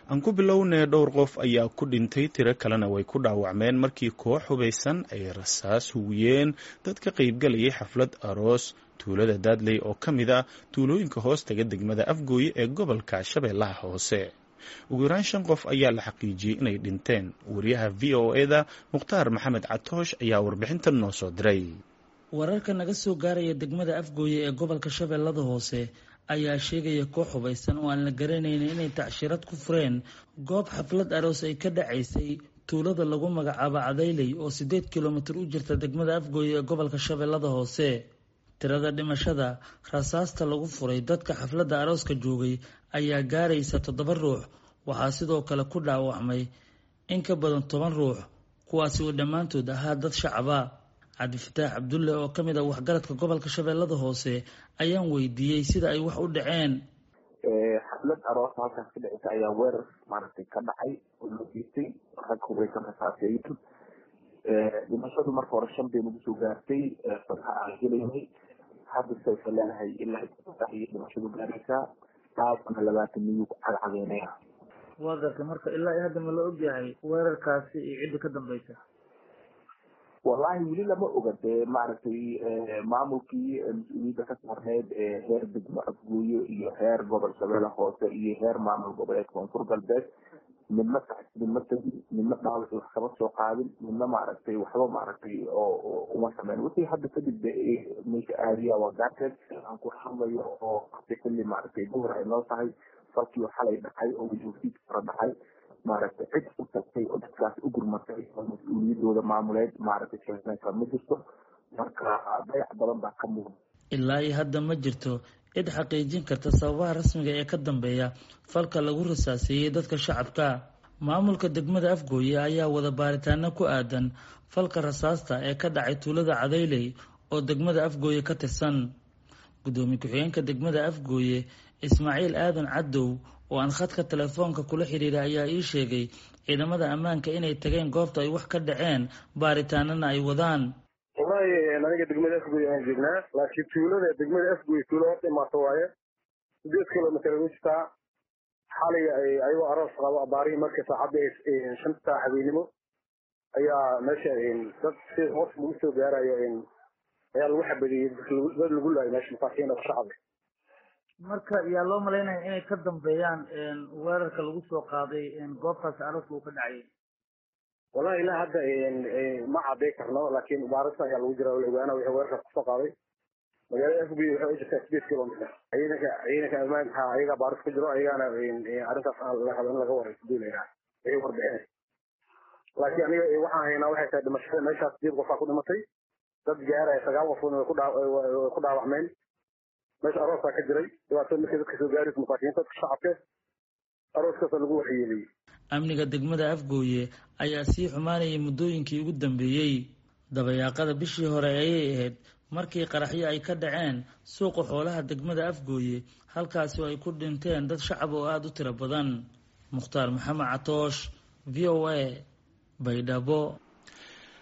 aan ku bilownee dhowr qof ayaa ku dhintay tiro kalena way ku dhaawacmeen markii koox hubaysan ay rasaas hugiyeen dad ka qaybgalayay xaflad aroos tuulada daadley oo ka mid ah tuulooyinka hoos taga degmada afgooye ee gobolka shabeellaha hoose ugu yaraan shan qof ayaa la xaqiijiyey inay dhinteen wariyaha v o eda mukhtaar maxamed catoosh ayaa warbixintan noo soo diray wararka naga soo gaaraya degmada afgooye ee gobolka shabeellada hoose ayaa sheegaya koox hubaysan oo aan la garanaynin inay tacshirad ku fureen goob xaflad aroos ay ka dhacaysay tuulada lagu magacaabo cadayley oo siddeed kilomitir u jirta degmada afgooye ee gobolka shabeellada hoose tirada dhimashada rasaasta lagu furay dadka xafladda arooska joogay ayaa gaaraysa toddoba ruux waxaa sidoo kale ku dhaawacmay in ka badan toban ruux kuwaasi oo dhammaantood ahaa dad shacaba cabdifataax cabdulle oo ka mid ah waxgaradka gobolka shabeellada hoose ayaan weydiiyey sida ay wax u dhaceen xaflad aroos halkaas ka dhaceysa ayaa weerar maaragtay ka dhacay oo loo geystay rag hubaysan rasaaseeyin dhimashadu marka hore shan bay nagu soo gaartay fadxa aan gelaynay hadda sayfa leedahay ilaa iyo dhimashadu gaaraysaa dhaafana labaatan miyuu ku cagcageynaya waa gartay marka ilaa iyo hadda ma la ogyahay weerarkaasi iyo cidda ka dambeysa wallahi weli lama oga dee maaragtay maamulkii mas-uuliyadda ka saarneyd heer degmo afgooye iyo heer gobol shabeelle hoose iyo heer maamul goboleed koonfur galbeed midna midna tegin midna dhaawaci wax kama soo qaadin midna maaragtay waxba maaragtay oo uma sameyn wixii hadda kadib meesha aadiya waa gaarteed aan ku hadlayo oo hada xilli maaragtay duhur ay noo tahay falkii xalay dhacay oo wajuufiid kala dhacay maaragtay cid u tagtay oo dadkaas u gurmatay oo mas-uuliyadooda maamuleed maaragtay sheegnaysa ma jirto marka dayac badan baa ka muuqda ilaa iyo hadda ma jirto cid xaqiijin karta sababaha rasmiga ee ka dambeeya falka lagu rasaaseeyey dadka shacabka maamulka degmada afgooye ayaa wada baaritaano ku aadan falka rasaasta ee ka dhacay tuulada cadayley oo degmada afgooye ka tirsan guddoomiye ku-xigeenka degmada afgooye ismaaciil aadan cadow oo aan khadka telefoonka kula xiriira ayaa ii sheegay ciidamada ammaanka inay tageen goobta ay wax ka dhaceen baaritaanana ay wadaan wallahi aniga degmada afgoy aan joognaa laakiin tuulada degmada afgoy tuulo horta imaato waaye sideed kilomitr wistaa xalay ayagoo aroos qabo abaarihii marka saacadda shanta habeenimo ayaa meesha dad si hoos lagu soo gaarayo ayaa lagu xabadiyey dad lagu laayo meesha masaakiin oo shacab marka yaa loo malaynaya inay ka dambeeyaan weerarka lagu soo qaaday goobtaasi arooska uu ka dhacayay wallahi ilaa hadda ma caday karno laakiin baarista ayaa lagu jira ogaana wixii weerarka kusoo qaaday magaalada afgoy waxay u jirtaa sideed kilomitr ciidanka ciidanka ammaanka ayagaa baaris ku jiro ayagaana arrintaas la rabo in laga warayso duulayna wixii warbixinay laakiin aniga waxaan haynaa waxay tahay dhimashada meeshaas sideed qofaa ku dhimatay dad gaaraya sagaal qofoodna way ku dhaawacmeen meesha aroosaa ka jiray dhibaatada markii dadka soo gaaraysa masaakiinta dadka shacabka arooskaasa lagu waxyeeliyey amniga degmada afgooye ayaa sii xumaanayay muddooyinkii ugu dambeeyey dabayaaqada bishii hore ayay ahayd markii qaraxyo ay ka dhaceen suuqa xoolaha degmada afgooye halkaasi oo ay ku dhinteen dad shacab oo aada u tiro badan mukhtaar maxamed catoosh v o a baydhabo